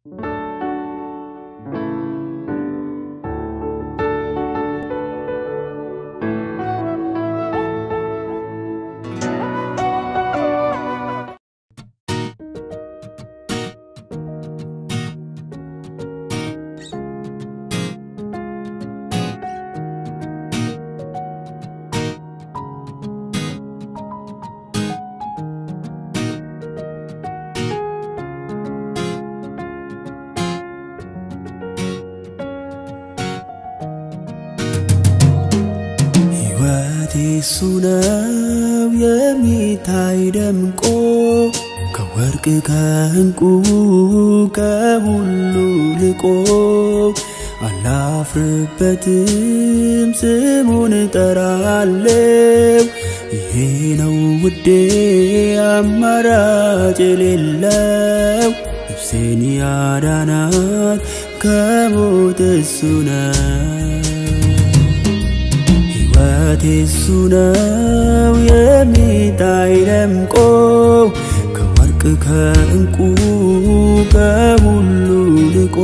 ሕይወቴ እሱ ነው የሚታይ ደምቆ ከወርቅ ከዕንቁ ከሁሉ ልቆ አላፍርበትም ስሙን እጠራለው ይሄ ነው ውዴ አማራጭ የሌለው ነፍሴን ያዳናት ከሞት እሱ ነው ሕይወቴ እሱ ነው የሚታይ ደምቆ ከወርቅ ከዕንቁ ከሁሉ ልቆ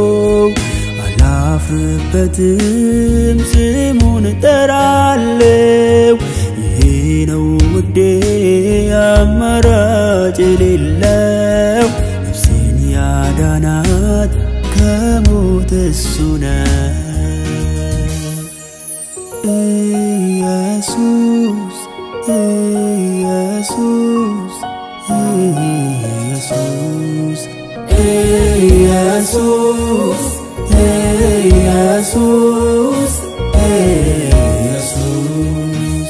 አላፍርበትም ስሙን እጠራለው ይሄ ነው ውዴ አማራጭ የሌለው ነፍሴን ያዳናት ከሞት እሱ ነው ኢየሱስ ኢየሱስ ኢየሱስ ኢየሱስ ኢየሱስ ኢየሱስ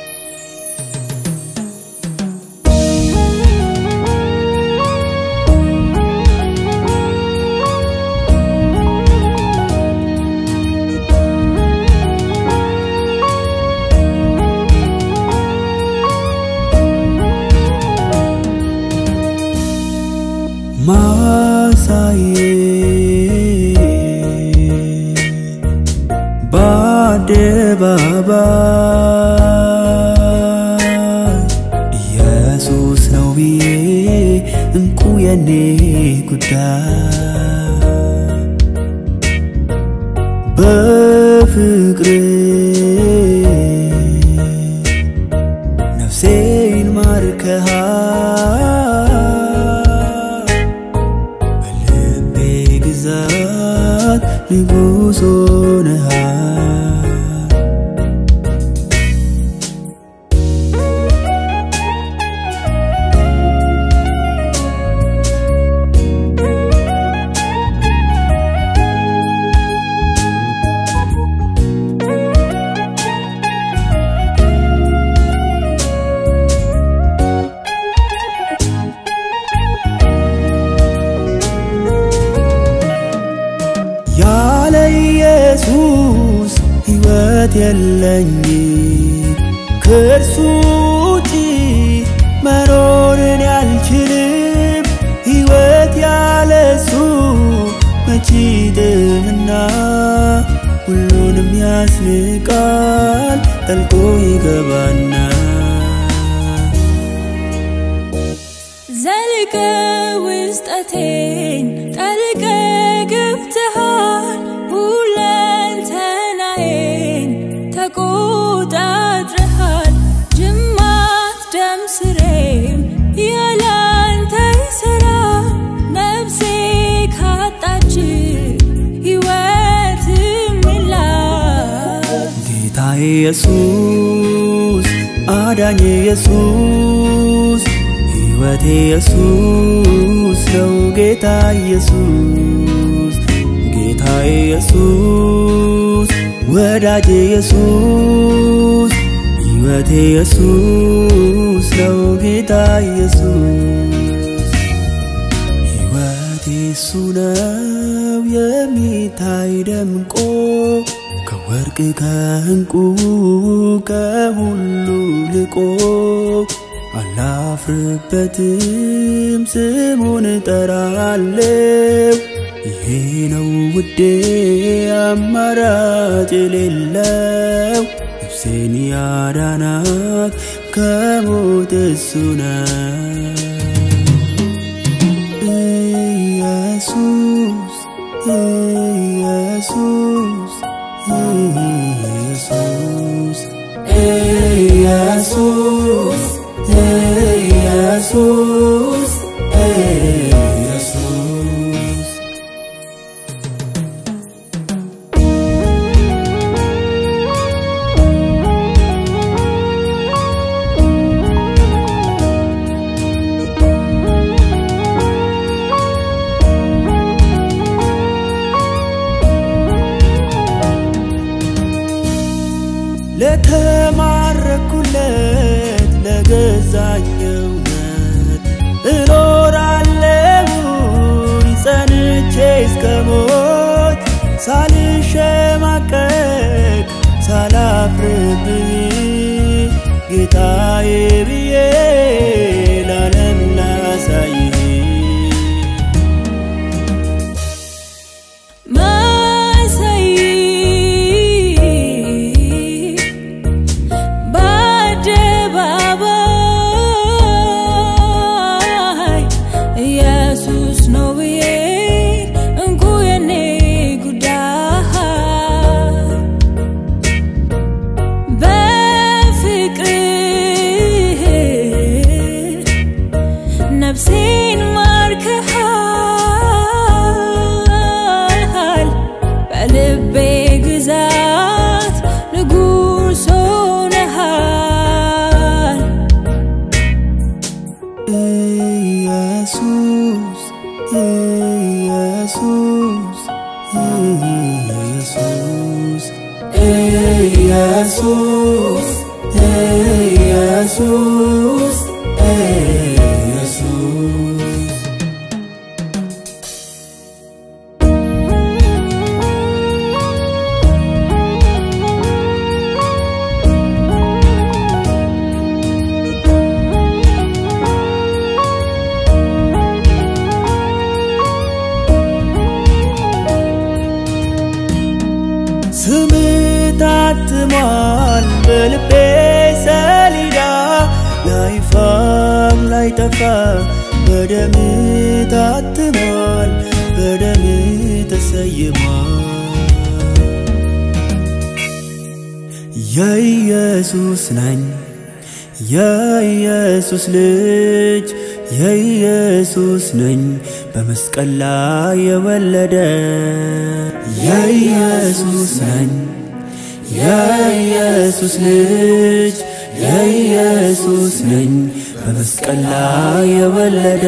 ማሳዬ በአደባባይ ኢየሱስ ነው ብዬ እንቁ የኔ ጉዳይ በፍቅር ነፍሴን ማርከሃል በልቤ ግዛት ንጉሥ ሆነሃል ያለ ኢየሱስ ሕይወት የለኝ ከእርሱ ውጪ መኖርን ያልችልም ሕይወት ያለሱ መቼ ጥምና ሁሉንም ያስንቃል ጠልቆ ይገባና ዘልቀ ውስጠቴን ጠልቀ ገብተሃል ሁለንተናዬን ተቆጣጥረሃል ጅማት ደም ስሬም ያላንተ ይሰራ ነፍሴ ካጣች ሕይወት የላት ጌታዬ ኢየሱስ አዳኜ ኢየሱስ ሕይወቴ ኢየሱስ ነው ጌታ ኢየሱስ ጌታዬ ኢየሱስ ወዳጄ ኢየሱስ ሕይወቴ ኢየሱስ ነው ጌታ ኢየሱስ ሕይወቴ እሱ ነው የሚታይ ደምቆ ከወርቅ ከዕንቁ ከሁሉ ልቆ አላፍርበትም ስሙን እጠራለው ይሄ ነው ውዴ አማራጭ የሌለው ነፍሴን ያዳናት ከሞት እሱ ነው ኢየሱስ ኢየሱስ ኢየሱስ ኢየሱስ ኢየሱስ ኢየሱስ ለተማረኩለት ለገዛኝ እውነት እኖራለሁኝ ጸንቼ እስከ ሞት ሳልሸማቀቅ ሳላፍርብህ ጌታዬ ብዬ ለዓለም ላሳይህ ማሳይ በአደባባይ ኢየሱስ ነው ብዬ እንኩ የኔ ጉዳይ በፍቅር ነፍሴን ማርከሃል በልቤ ግዛት ንጉሥ ሆነሃል ኢየሱስ ኢየሱስ ኢየሱስ ኢየሱስ ኢየሱስ ኢየሱስ ስም ታትሟል በልቤ ሰሌዳ ላይፋም ላይጠፋ በደም ታትሟል በደም ተሰይሟል የኢየሱስ ነኝ የኢየሱስ ልጅ የኢየሱስ ነኝ በመስቀል ላይ የወለደ የኢየሱስ ነኝ የኢየሱስ ልጅ የኢየሱስ ነኝ በመስቀል ላይ የወለደ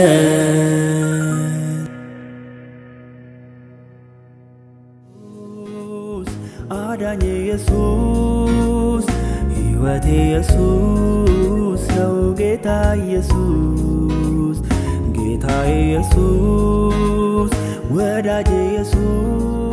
አዳኝ ኢየሱስ ሕይወቴ ኢየሱስ ነው ጌታ ኢየሱስ ጌታ ኢየሱስ ወዳጅ ኢየሱስ